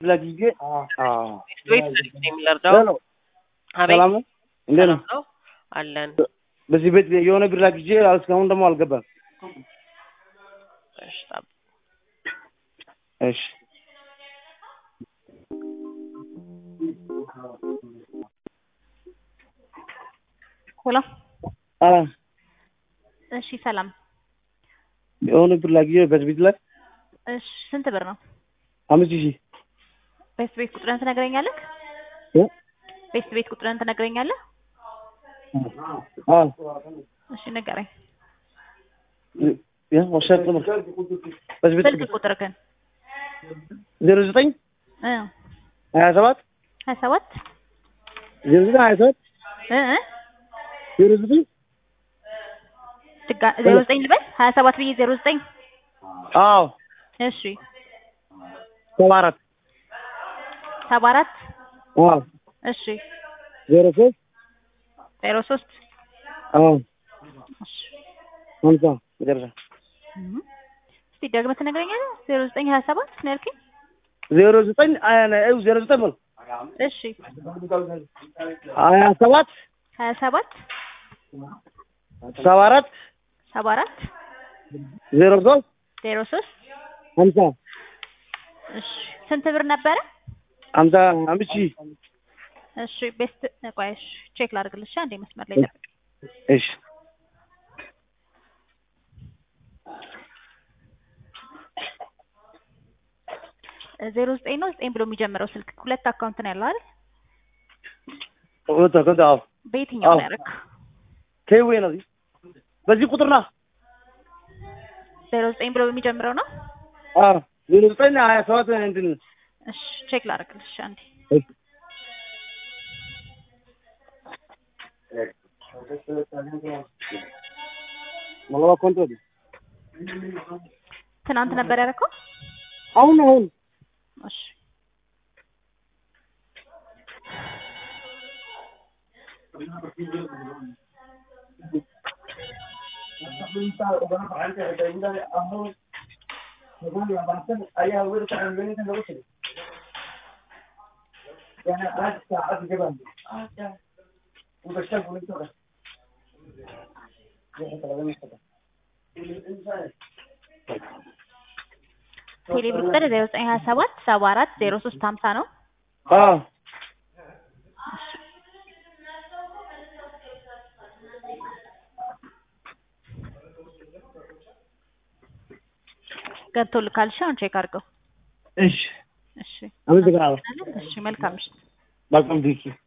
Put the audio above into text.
ለጊዜ ቤት የሚለርዳው ሄሎ አቤት ሰላም ነው እንዴት ነው? ሰላም ነው አለን። በዚህ ቤት የሆነ ብር ላኪቼ እስካሁን ደግሞ አልገባም። እሺ ጠብ- እሺ ሄሎ አ እሺ ሰላም የሆነ ብር ላኪቼ በዚህ ቤት ላይ እሺ ስንት ብር ነው አምስት ሺህ ቤት ቤት ቁጥርን ትነግረኛለህ እ? ቤት ቤት ቁጥርን ትነግረኛለህ አ እሺ ንገረኝ ያ ወሰድ ነው በዚህ ቤት ስልክ ቁጥርህን ዜሮ ዘጠኝ እ ሀያ ሰባት ሀያ ሰባት ዜሮ ዘጠኝ ሀያ ሰባት እ እ ዜሮ ዘጠኝ ድጋ- ዜሮ ዘጠኝ ልበል ሀያ ሰባት ብዬ ዜሮ ዘጠኝ አዎ እሺ ሰባ አራት ሰባ አራት አዎ እሺ ዜሮ ሶስት ዜሮ ሶስት አዎ እሺ ሀምሳ መጨረሻ እም። እስቲ ደግመህ ትነግረኛለህ ዜሮ ዘጠኝ ሀያ ሰባት ነው ያልከኝ ዜሮ ዘጠኝ አ- ዜሮ ዘጠኝ በል እሺ ሀያ ሰባት ሀያ ሰባት ሰባ አራት ሰባ አራት ዜሮ ሶስት ዜሮ ሶስት ሀምሳ እሺ ስንት ብር ነበረ ሀምሳ አምስት ሺህ እሺ ቤስት ቆይ እሺ ቼክ ላድርግልሽ አንዴ መስመር ላይ ጠብቅ እሺ ዜሮ ዘጠኝ ነው ዘጠኝ ብሎ የሚጀምረው ስልክ ሁለት አካውንት ነው ያለው አይደል ወጣ ከዛ አዎ በየትኛው አዎ። ነው ያደረግህ ከይዌ ነው በዚህ ቁጥር ና ዜሮ ዘጠኝ ብሎ የሚጀምረው ነው አዎ ዜሮ ዘጠኝ ሀያ ሰባት እንትን እሺ ቼክ ላድርግልሽ አንዴ እሺ መለባ ኮንቶ ትናንት ነበር ያደረከው አሁን አሁን እሺ ቴሌብር ቁጥር ዜሮ ዘጠኝ ሀያ ሰባት ሰባ አራት ዜሮ ሶስት ሀምሳ ነው አዎ ገብቶልካል እሺ አሁን ቼክ አድርገው እሺ እሺ አመሰግናለሁ እሺ መልካም ምሽት መልካም ጊዜ